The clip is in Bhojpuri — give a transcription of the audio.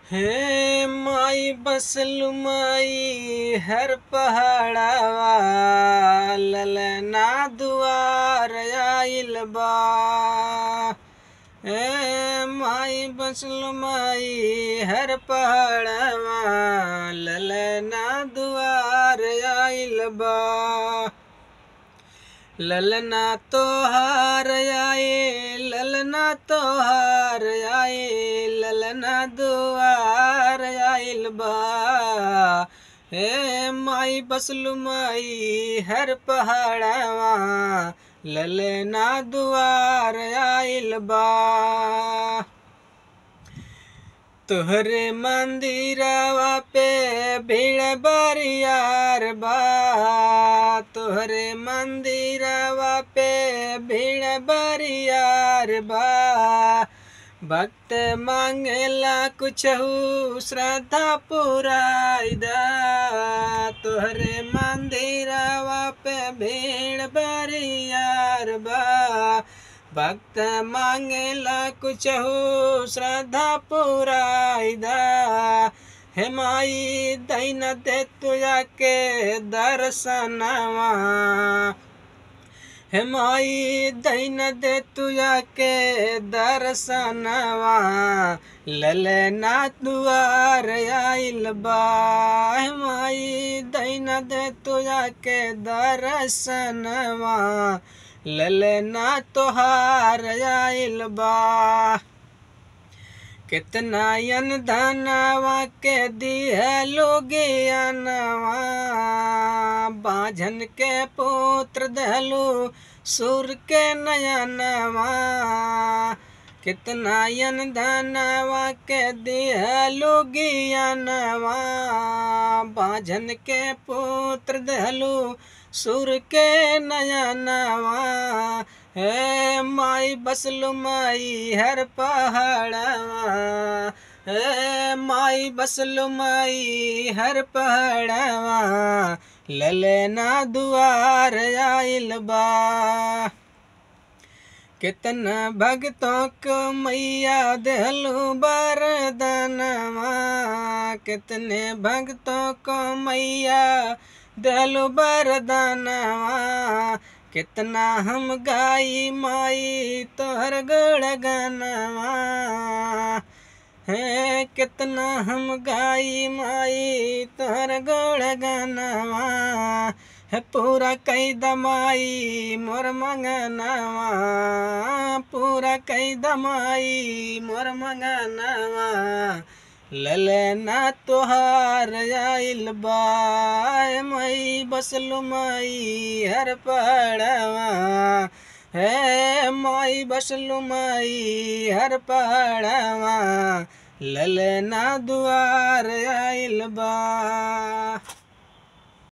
हे माई बसलु माई हर पहाड़ावा ललना दुआर आइल बा हे माई बसलु माई हर पहाड़ावा ललना दुआर आइल बा ललना तोहार आए ललना तोहार आए ललना दुआर आइल बा हे माई बसलु माई हर पहाड़वा ललना दुआर आइल बा तोहरे मंदिरवा पे भीड़ बरियार बा तोहरे मंदिरवा पे भीड़ बरियार बा भक्त मांगेला कुछ श्रद्धा पुराइदा तोहरे मंदिरवा पे भीड़ बरियार बा भक्त मांगेला कुछ श्रद्धा पुराइदा हे माई दैन दे तुया के दर्शनवा हे माई दैन दे तुया के दर्शनवा ललना दुआर आइल बा हे माई दैन दे तुया के दर्शनवा ललना तोहार आइल बा कितना यन धनवा के दिहलो ज्ञानवा बाझन के पुत्र दहलू सुर के नयनवा कितना यन धनवा के दिहलो ज्ञानवा बाझन के पुत्र दहलू सुर के नयनवा हे माई बसलु माई हर पहाड़वा हे माई बसलु माई हर पहाड़वा ललना दुआर आइल बा कितना भक्तों को मैया दहलू बरदनवा कितने भक्तों को मैया दहलू बरदनवा कितना हम गाई माई तोहर गुण गनवा है कितना हम गाई माई तोहर गुण गनवा है पूरा कई दमाई मोर मंगनवा पूरा कई दमाई मोर मंगनवा ललना तोहार आइल बा मई बसलु माई हर पहाड़वा है माई बसलु माई हर पहाड़वा ललना दुआर आइल बा